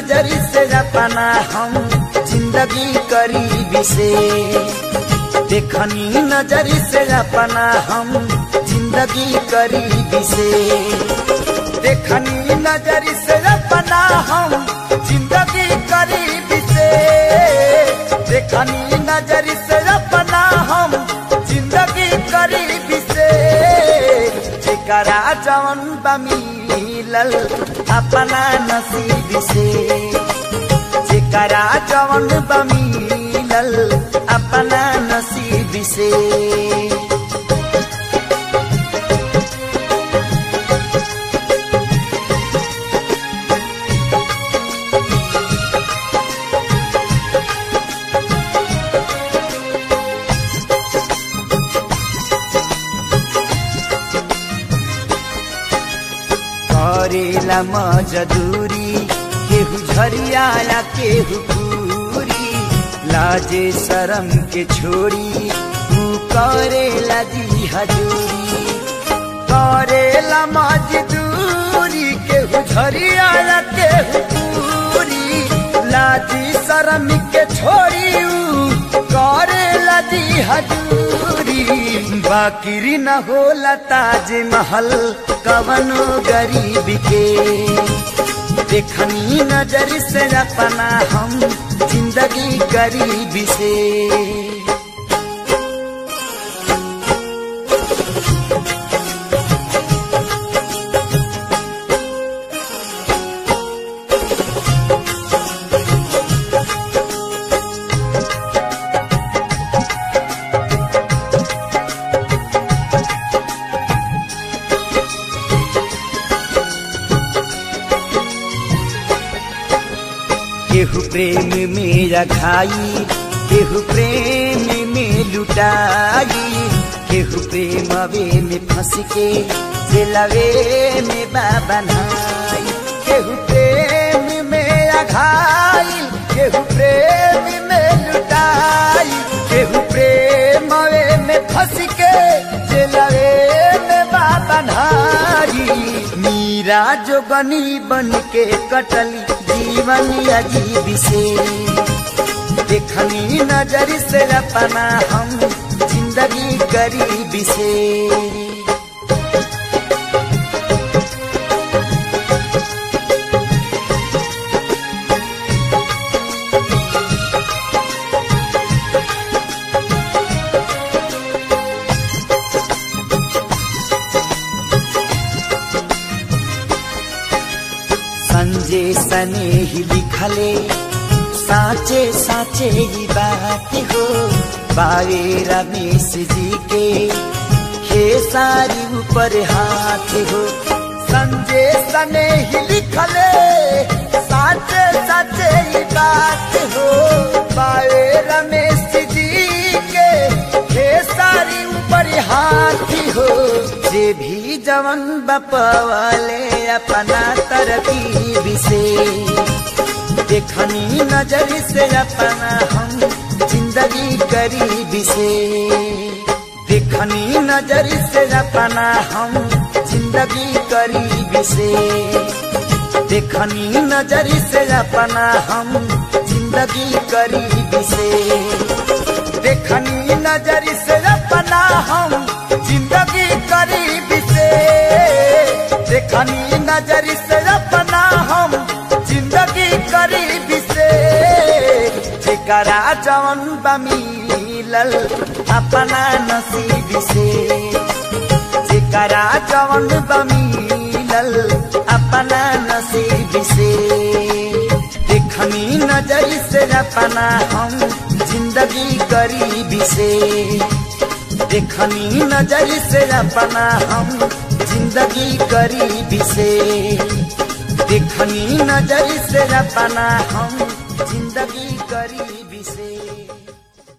नजरी से अपना हम जिंदगी करीबी से देखनी नजरी से अपना हम जिंदगी करीबी से देखनी नजरी से अपना हम जिंदगी करीबी से देखनी नजरी से अपना हम जिंदगी करीबी से जेकरा जवन बमिलल अपना नसीब से जेकरा जवन बमिलल अपना नसीब से करेला मजदूरी केहू झरियाला केहू पूरी लाजे शरम के छोड़ी तू करेला दी हजूरी करेला मजदूरी केहू झरियाला केहू पूरी लाजी शरम के छोड़ी ऊ करेला दी हजूरी बाकिरी न होला ताज महल कवनो गरीब के देखनी नजर से अपना हम जिंदगी गरीब से केहू प्रेम में रखाई केहू प्रेम में लुटाई केहू प्रेम वे में फंस के जेलवे में बाबनाई केहू प्रेम में रखाई केहू प्रेम में लुटाई केहू प्रेम वे में फंस के जेलवे में बाबनाई मीरा जोगनी बन के कटली जीवन अजीब से देखनी नजर से अपना हम जिंदगी गरीब से संजय सने ही लिखले साचे साचे ही बात हो बावे रमेश जी के हे सारी ऊपर हाथ हो संजय सने ही लिखले साचे साचे ही बात हो बावे रमेश जी के हे सारी ऊपर हाथ हो जे भी जवन बपवाले अपना तरकीब से देखनी नजर से अपना हम जिंदगी गरीब से देखनी नजर से अपना हम जिंदगी गरीब से देखनी नजर से अपना हम जिंदगी गरीब से देखनी नजर से अपना हम जिंदगी गरीब से देखनी नजर से अपना हम जिंदगी गरीब से जेकरा जवन बमिलल अपना नसीब से जेकरा जवन बमिलल अपना नसीब से देखनी नजर से अपना हम जिंदगी गरीब से देखनी नजर से अपना हम जिंदगी गरीब से देखनी नजर से अपना हम जिंदगी गरीब से